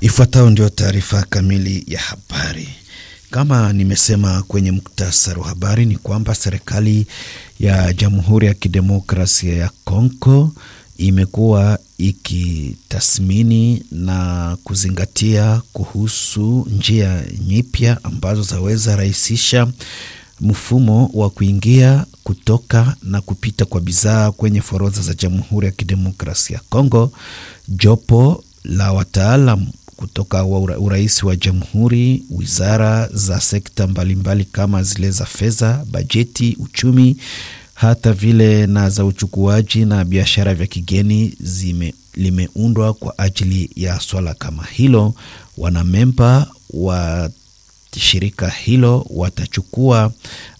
Ifuatayo ndio taarifa kamili ya habari. Kama nimesema kwenye muktasari wa habari ni kwamba serikali ya Jamhuri ya Kidemokrasia ya Kongo imekuwa ikitathmini na kuzingatia kuhusu njia nyipya ambazo zaweza rahisisha mfumo wa kuingia kutoka na kupita kwa bidhaa kwenye forodha za Jamhuri ya Kidemokrasia ya Kongo. Jopo la wataalam kutoka wa urais wa jamhuri, wizara za sekta mbalimbali mbali kama zile za fedha, bajeti, uchumi, hata vile na za uchukuaji na biashara vya kigeni zime, limeundwa kwa ajili ya swala kama hilo. Wanamemba wa shirika hilo watachukua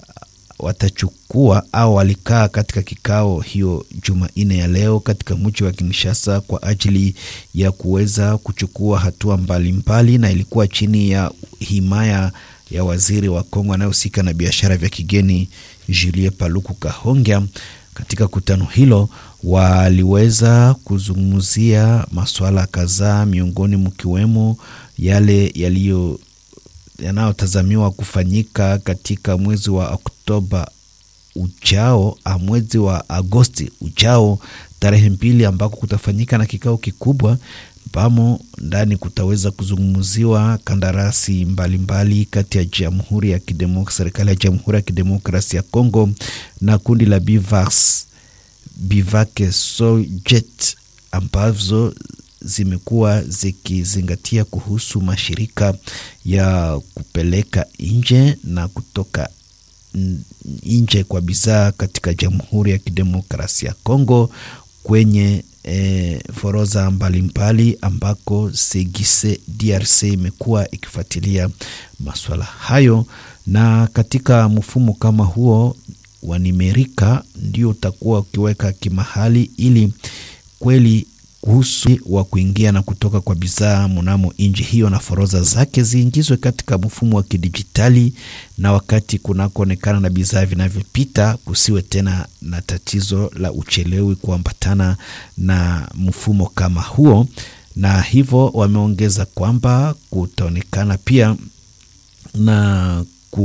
watachukua au walikaa katika kikao hiyo Jumanne ya leo katika mji wa Kinshasa kwa ajili ya kuweza kuchukua hatua mbalimbali mbali, na ilikuwa chini ya himaya ya waziri wa Kongo anayehusika na biashara vya kigeni Julie Paluku Kahongya. Katika kutano hilo waliweza kuzungumzia masuala kadhaa, miongoni mkiwemo yale yaliyo yanayotazamiwa kufanyika katika mwezi wa Oktoba ujao, mwezi wa Agosti ujao tarehe mbili, ambako kutafanyika na kikao kikubwa ambamo ndani kutaweza kuzungumziwa kandarasi mbalimbali mbali kati ya Jamhuri ya Kidemokrasia, serikali ya Jamhuri ya Kidemokrasia ya Kongo na kundi la Bivax Bivake Sojet ambazo zimekuwa zikizingatia kuhusu mashirika ya kupeleka nje na kutoka nje kwa bidhaa katika Jamhuri ya Kidemokrasia ya Kongo kwenye e, forodha mbalimbali ambako Segise DRC imekuwa ikifuatilia masuala hayo, na katika mfumo kama huo wa nimerika ndio utakuwa ukiweka kimahali ili kweli kuhusu wa kuingia na kutoka kwa bidhaa mnamo nchi hiyo na forodha zake ziingizwe katika mfumo wa kidijitali, na wakati kunakoonekana na bidhaa vinavyopita kusiwe tena na tatizo la uchelewi kuambatana na mfumo kama huo. Na hivyo wameongeza kwamba kutaonekana pia na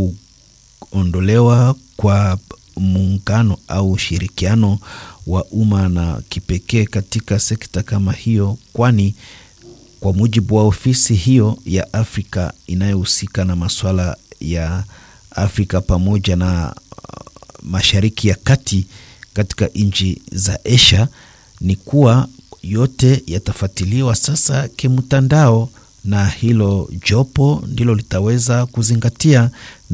kuondolewa kwa muungano au ushirikiano wa umma na kipekee katika sekta kama hiyo, kwani kwa mujibu wa ofisi hiyo ya Afrika inayohusika na masuala ya Afrika pamoja na uh, Mashariki ya Kati katika nchi za Asia ni kuwa yote yatafuatiliwa sasa kimtandao, na hilo jopo ndilo litaweza kuzingatia